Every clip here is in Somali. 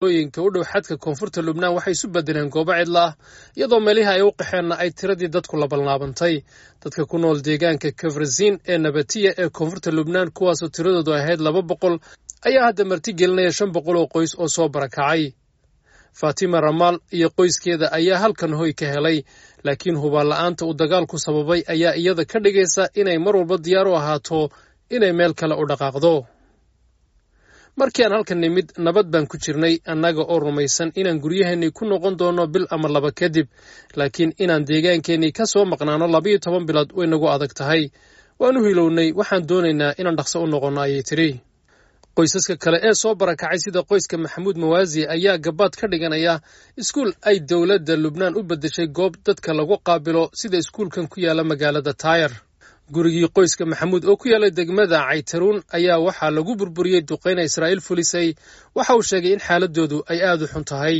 ooyinka u dhow xadka koonfurta lubnaan waxay isu bedeleen goobo cidla ah iyadoo meelihii ay u qaxeenna ay tiradii dadku labalnaabantay dadka ku nool deegaanka kafrasin ee nabatiya ee koonfurta lubnaan kuwaasoo tiradoodu ahayd laba boqol ayaa hadda marti gelinaya shan boqol oo qoys oo soo barakacay faatima ramaal iyo qoyskeeda ayaa halkan hoy ka helay laakiin hubaanla'aanta uu dagaalku sababay ayaa iyada ka dhigaysa inay mar walba diyaar u ahaato inay meel kale u dhaqaaqdo markii aan halkan nimid nabad baan ku jirnay annaga oo rumaysan inaan guryaheennii ku noqon doonno bil ama laba kadib laakiin inaan deegaankeennii ka soo maqnaano labayo toban bilood way nagu adag tahay waan u hilownay waxaan doonaynaa inaan dhaqso u noqonno ayay tidhi qoysaska kale ee soo barakacay sida qoyska maxamuud mawaasi ayaa gabaad ka dhiganaya iskuul ay dowladda lubnaan u beddeshay goob dadka lagu qaabilo sida iskuulkan ku yaala magaalada taayar gurigii qoyska maxamuud oo ku yaallay degmada caytaruun ayaa waxaa lagu burburiyey duqayna israa'iil fulisay waxa uu sheegay in xaaladoodu ay aad u xun tahay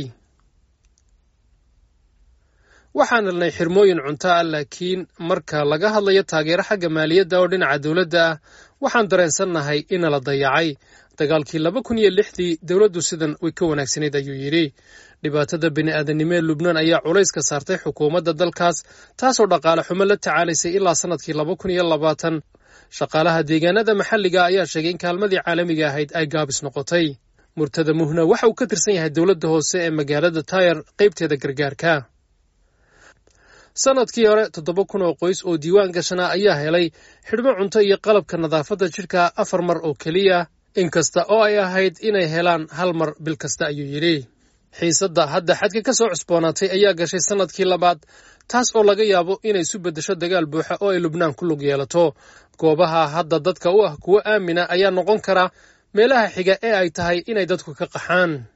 waxaan helnay xirmooyin cunto ah laakiin marka laga hadlayo taageero xagga maaliyadda oo dhinaca dowladda ah waxaan dareensannahay inala dayacay dagaalkii laba kun iyo lixdii dowladdu sidan way ka wanaagsanayd ayuu yidhi dhibaatada bini'aadanimo ee lubnaan ayaa culays ka saartay xukuumadda dalkaas taasoo dhaqaale xumo la tacaalaysay ilaa sannadkii laba kun iyo labaatan shaqaalaha deegaanada maxalliga ayaa sheegay in kaalmadii caalamiga ahayd ay gaabis noqotay murtada muhna waxa uu ka tirsan yahay dowladda hoose ee magaalada taayar qaybteeda gargaarka sannadkii hore toddoba kun oo qoys oo diiwaan gashanaa ayaa helay xidhmo cunto iyo qalabka nadaafadda jidhka afar mar oo keliya inkasta oo ay ahayd inay helaan hal mar bil kasta ayuu yidhi xiisadda hadda xadka ka soo cusboonaatay ayaa gashay sannadkii labaad taas oo laga yaabo inay isu beddesho dagaal buuxa oo ay lubnaan ku lug yeelato goobaha hadda dadka u ah kuwo aamina ayaa noqon kara meelaha xiga ee ay tahay inay dadku ka qaxaan